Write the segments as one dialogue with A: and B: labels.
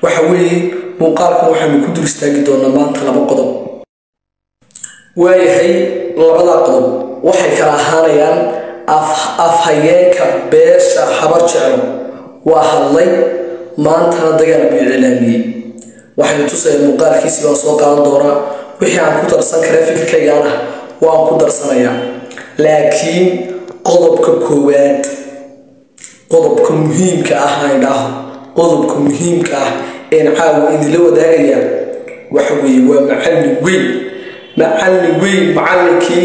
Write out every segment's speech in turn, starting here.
A: waxa weeye muuqaalkan waxaynu ku dul istaagi doonaa maanta laba qodob waayahay labada qodob waxay kala ahaanayaan afhayeenka beesha habar jeclo waa hadlay maantana dagaal buu iclaamiyey waxaynu tusaya muuqaalkiisi baan soo qaadan doonaa wixii aan ku darsan kara fikirkaygaan ah waan ku darsanayaa laakiin qodobka koowaad qodobka muhiimka ah aan idhaaho qodobka muhiimka ah een caawa idinla wadaagaya waxa weeye waa macallin weyn macallin weyn macallinkii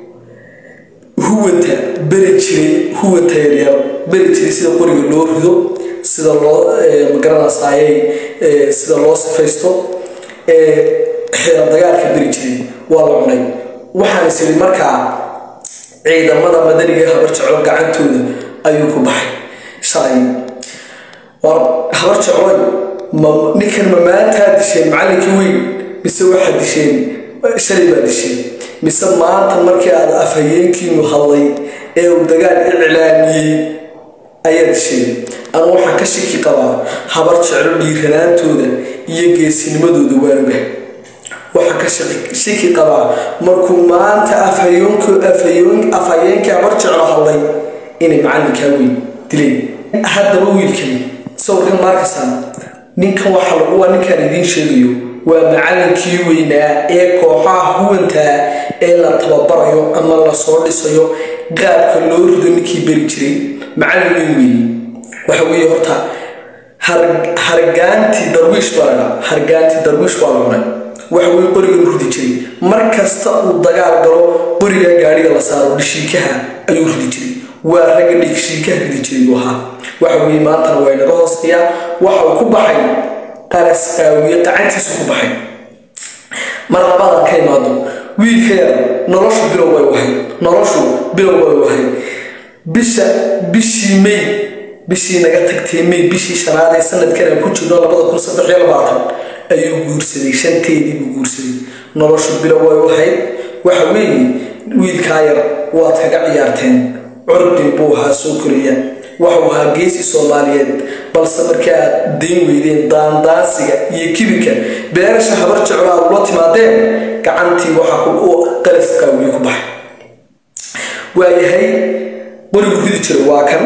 A: huwanta beri jiray huwanta yaryar beri jiray sida qoriga loo rido sida loo magaranaysaayay sida loo sifaysto xeera dagaalka beri jiray waa la cunay waxaan is iri markaa ciidamada madaniga habar jeclo gacantooda ayuu ku baxay shalay war habar jecloy ma ninkan ma maantaa disheen macallinkii weyn mise waxaad disheen shalay baa disheen mise maanta markii aad afhayeenkiinu hadlay ee uu dagaal iclaamiyey ayaa disheen anu waxaan ka shiki qabaa habar jeclo dhiiranaantooda iyo geesinimadooda waanuga waxaan ka shiki qabaa markuu maanta afhayeenkii habar jeclo hadlay inay macallinkaa weyn dileen haddaba wiilkan sawirkan maarkasaan ninkan waxa lagu waa ninkaan idiin sheegayo waa macallinkii weynaa ee kooxaha huwantaa ee la tababarayo ama la soo dhisayo qaabka loo rido ninkii beri jiray macallin weyn weeye waxa weeye horta hargaantii darwiish baa ladhaa hargaantii darwiish baa la cunay waxa weye qorigan ridi jiray mar kasta uu dagaal galo qoriga gaadhiga la saaro dhishiikaha ayuu ridi jiray waa ragga dhigshiikaha ridi jiray buu ahaa waxa weye maantana waa inaga hooseeyaa waxa uu ku baxay qaras qaawiye qacantiisu ku baxay mar labadan ka imaado wiilka yar noloshu bilow bay wahayd noloshu bilow bay wahayd bisha bishii may bishii naga tagtay may bishii shanaad ee sanadkan aan ku jirno labada kun saddex iyo labaatan ayuu guursaday shanteedii buu guursaday noloshu bilow way wahayd waxa weeye wiilkaa yar waad kaga ciyaarteen curdin buu ahaa soo koriya waxuu ahaa geesi soomaaliyeed balse markii aad dayn weydeen daandaansiga iyo kibirka beerasha habar jeclo aad ula timaadeen gacantii waxaa qalas qaawiye ku baxay waayahay qorigu ridi jira waa kan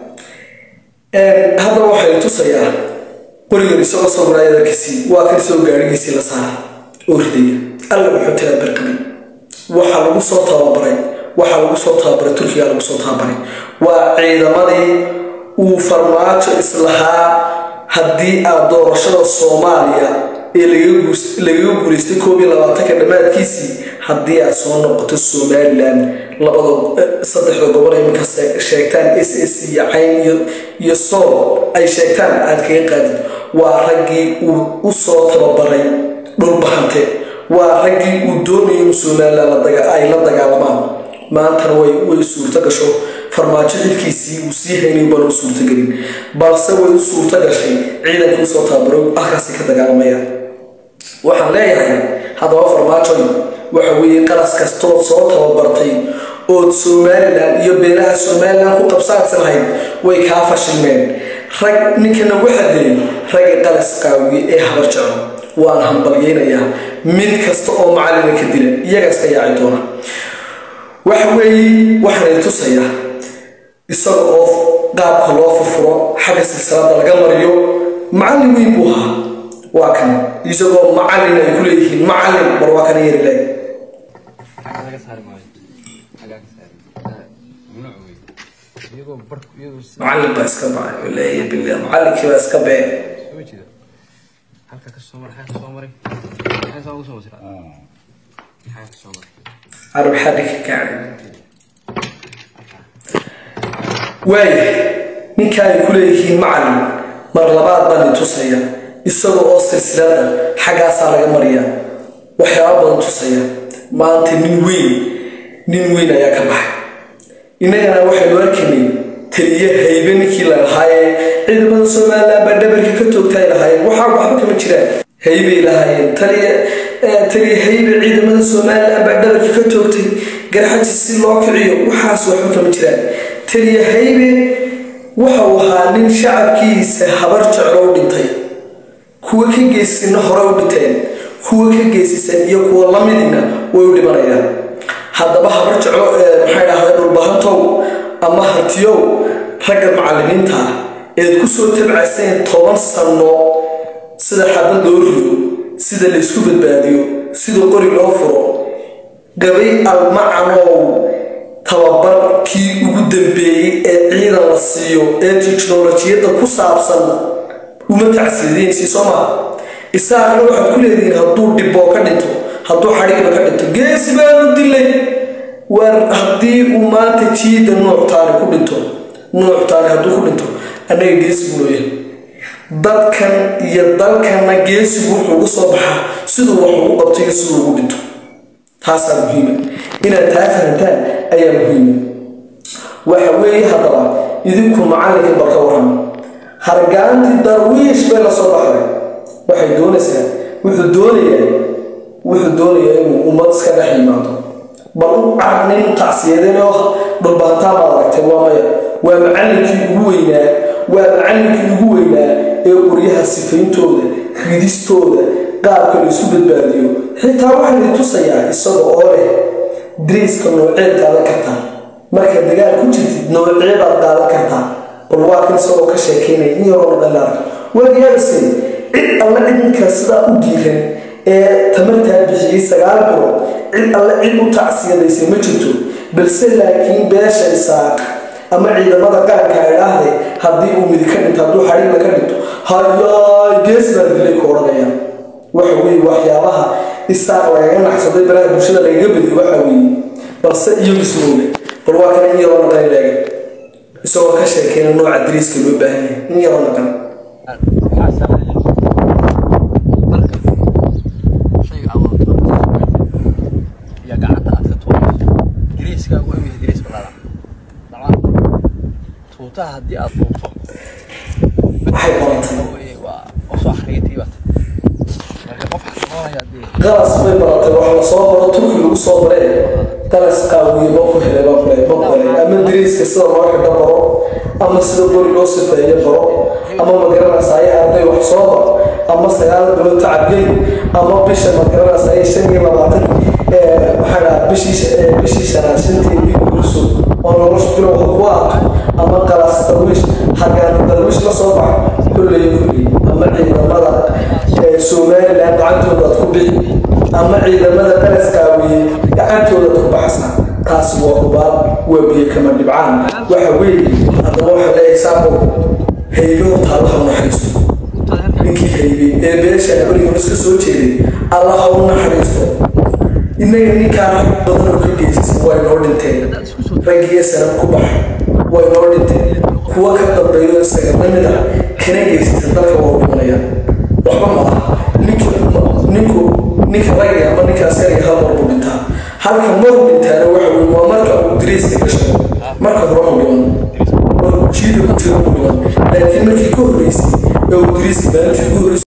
A: haddaba waxay tusayaa qorigan isagoo sawiraayad arkisii waa kan isagoo gaadhigiisii la saara oo ridaya alla muxuu tagaa barqabay waxaa lagu soo tababaray waxaa lagu soo tababaray turkiga lagu soo tababaray waa ciidamadii uu farmaajo islahaa haddii aad doorashada soomaaliya ee lagaga guulaystay koob iyo labaatanka dhammaadkiisii haddii aad soo noqoto somalilan labada saddexda gobol iminka sheegtaan s s iyo cayn iyo sool ay sheegtaan aad kaga qaadid waa raggii uu u soo tababaray dhulbahante waa raggii uu doonayay in somalilan ay la dagaalamaan maantana way way suurto gasho farmaajo xilkiisii uu sii haynayo baan u suurtogelin balse way u suurto gashay ciidankii usoo tababaro halkaasi ka dagaalamayaan waxaan leeyahay haddaba farmaajoy waxa weeye qalas kastood soo tababartay ood somalilan iyo beelaha somalilan ku qabsaadsan lahayd way kaa fashilmeen rag ninkana waxadeey ragga qalas qaawiye ee habar jeclo waan hambalyeynayaa mid kasta oo macallina ka dila iyagaas ka yaaci doona waxa weeye waxaanay tusayaa isaga oo qaabka loo furfuro xagga silsilada laga mariyo macallin weyn buu ahaa waa kan isagoo macallin ay ku leeyihiin macallin bar waa kana yari leeg macallin baa iska bacay leeya billah macallinkii baa iska bee
B: halka ka soo maray halka soo maray halka soo soo maray halka soo maray
A: arab xadhi ka gaadhay waaya ninka ay ku leeyihiin macallin mar labaad baan i tusaya isaga oo silsilada xaggaasaa laga mariyaa waxyaaba badan tusaya maanta nin weyn nin weyn ayaa ka baxay innagana waxaynu arkaynay taliye haybe ninkii la lahaayee ciidamada somalilan baa dhabarka ka toogtaay lahaayeen waxaa waxba kama jiraan haybay lahaayeen taliye taliye haybe ciidamada somalilan baa dhabarka ka toogtay garxaji si loo kiciyo waxaas waxba kama jiraan taliye haybe waxau ahaa nin shacabkiisa habar jeclo u dhintay kuwa ka geysina hore u dhinteen kuwa ka geysisan iyo kuwa lamidina way u dhimanayaan haddaba habar jeclo maxay dhahday dhulbahantow ama hartiyow ragga macallimiinta ah eed ku soo tabcaseen toban sanno sida xabad loo rido sida laysku badbaadiyo sida qori loo furo gabay almacanow tababarkii ugu dambeeyey ee ciidan la siiyo ee tiknolojiyadda ku saabsan uma tacsiidiinsi soo maa isaaqna waxaad ku leedihiin hadduu dhiboo ka dhinto hadduu xadhiigba ka dhinto geesi baanu dilay war haddii uu maanta jiida nuuctaani ku dhinto nuuctaani hadduu ku dhinto annaga geesi buu looyahay dadkan iyo dalkanna geesigu wuxuu uga soo baxaa siduu wax ugu qabto iyo siduu ugu dhinto taasaa muhiima inaad taa fahantaan ayaa muhiima waxa weeye haddaba idinku macallinkii barka waran hargaantii darwiish bay la soo baxday waxay doonaysaa wuxuu doonayaa wuxuu doonayaa inuu ummad iska dhex yimaado bal u carnin tacsiyadeen oo dhulbaantaa baad aragtay waa maya waa macallinkii ugu weynaa waa macallinkii ugu weynaa ee qoryaha sifayntooda ridistooda qaabka la isu badbaadiyo xitaa waxaa la tusayaa isaga oo leh dariiska nooceed qaadan kartaa markaad dagaal ku jirtid nooceebaad qaadan kartaa bal waa kan isagoo ka sheekeynaya in yaroo dhalaarka waagyaabisay cid alle cidinkaa sidaa u diiran ee tamartaa bixiyey sagaal bilood cid alle cid u tacsiyadaysay ma jirto balse laakiin beesha isaaq ama ciidamada qaranka idhaahde haddii uu midi ka dhinto hadduu xadhiigla ka dhinto hayaay gees baa dilay ku odhanayaan waxa weeye waxyaabaha isaaq lagaga naxsaday baraha bulshada lagaga badiyo waxa weeye balse iyagu ismooga bal waa kana in yaroo naqan leega isagoo ka sheekeyna nooca dariiska loo baahan yahay in yaroo naqan
B: tuutaha haddii aad duubto
A: waxay baratay
B: waa usoo xariirtay marka qof xasaboonaya haddii
A: galas bay baratay wax la soo baro turki lagu soo baree galas qaawiye ma ku helay ma baray ma baray ama dariiska sida loo xidho baro ama sida qori loo sifeeyo baro ama magaranaysaay arday wax soo baro ama sagaal bilood tacabgeli ama bisha magaranaysaay shan iyo labaatan maxaa dhaha bishii bishii shanaad shanteedii guurso oo nolosha bilo wax ku aato ama galas darwiish hargaan darwiish la soo baxa kulley kulley ama ciidamada somalilan gacantooda aad ku bixi ama ciidamada qaraskaawiye gacantooda aad ku baxsa taasi waa hubaal waa biyo kama dhibcaan waxa weeye haddaba waxa leeyahay saaqo haybe horta allaha u naxariisto ninkii haybe ee beesha abarigan iska soo jeeday allaha u naxariisto innaga ninkaa rag badan oo ka geysisa waa inoo dhinteen raggiyo sanad ku baxa waa inoo dhinteen kuwa ka dambeeyo isaga lamid ah kana geysisa dalka waa dhimanayaan waxba ma aha ninku ninku ninka ragga ama ninka askariga hal mar buu dhintaa halka mar dhintaana waxa weye waa marka uu dariiska gasho marka hore mu dhiman markuu jiida ku jiro mu dhiman laakiin markii ka horreysay ee uu dariiska maalintii ugu horreysay